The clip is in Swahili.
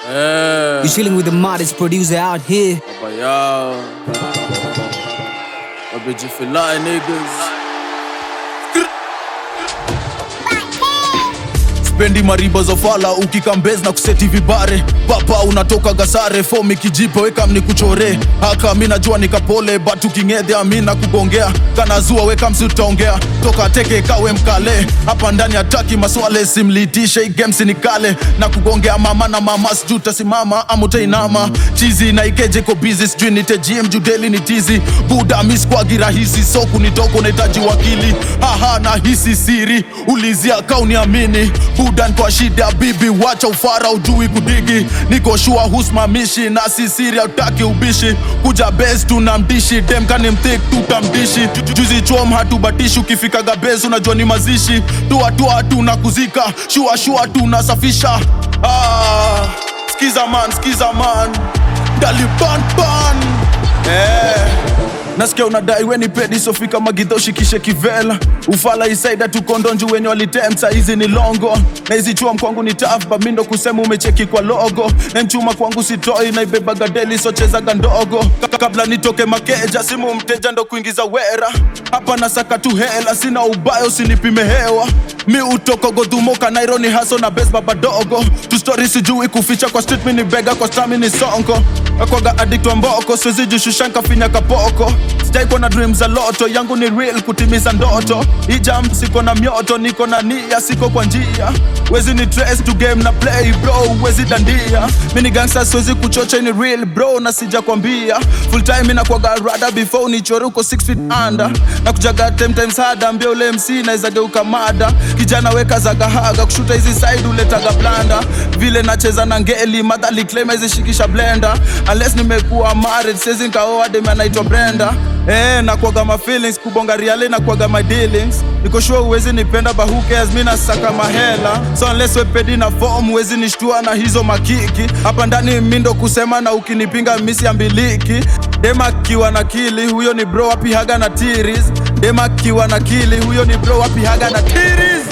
Eh, You're chilling with the modest producer out here. baba yao. Wamejifilai niggas. spendi mariba za fala ukikambez na kuseti vibare papa unatoka gasare fomi kijipo weka mnikuchore haka mi najua nikapole but ukingedhe amina kugongea kanazua weka msitaongea toka teke kawe mkale hapa ndani hataki maswale simlitishe igemsi nikale na kugongea mama na mama sijuu tasimama amutainama chizi na ikejeko bizi sijui nitejiem judeli ni tizi buda miskwagi rahisi so kunitoka unahitaji wakili haha na hisi siri ulizia kauniamini budan kwa shida bibi wacha ufara ujui kudigi niko shua husmamishi na sisiri autaki ubishi kuja bes tunamdishi demkani mthik tutamdishi Ju- juzi chom hatubatishi ukifikaga bes unajua ni mazishi tuatua tuna kuzika shua shua tunasafisha ah, skiza man skiza man dalibanban eh. nasikia unadai weni pedi sofika magidho shikishe kivela ufala isaida tukondonju wenye walitemsa hizi ni longo na hizi chuam kwangu ni tafba mindo kusema umecheki kwa logo na mchuma kwangu sitoi naibebaga deli sochezaga ndogo Ka- kabla nitoke makeja simu mteja ndo kuingiza wera hapa nasaka tu hela sina ubayo sinipime hewa mi utoko godhumoka naironi haso na bes baba dogo tustori sijui kuficha kwa street mini bega kwa stami ni sonko akwaga addict wa mboko siwezi jishushanka finya kapoko sijaikuwa na dream za loto yangu ni real kutimiza ndoto ijam siko na mioto niko na nia siko kwa njia wezi ni trace to game na play bro wezi dandia mini gangsta siwezi kuchocha ni real bro na sija kwambia full time inakwaga rada before nichore uko 6 feet under na kujaga 10 times harder mbia ule mc naweza geuka mada kijana weka zagahaga kushuta hizi side uletaga blanda vile nacheza na ngeli madhali claim hizi shikisha blender unless nimekuwa married siwezi nikaoa dem anaitwa Brenda Eh, nakwaga my feelings kubonga riale nakwaga my dealings niko sure uwezi nipenda but who cares mi nasaka mahela so unless wepedi na form uwezi nishtua na hizo makiki hapa ndani mindo kusema na ukinipinga misi ambiliki dema kiwa na kili huyo ni bro wapi haga na tiris dema kiwa na kili huyo ni bro wapi haga na tiris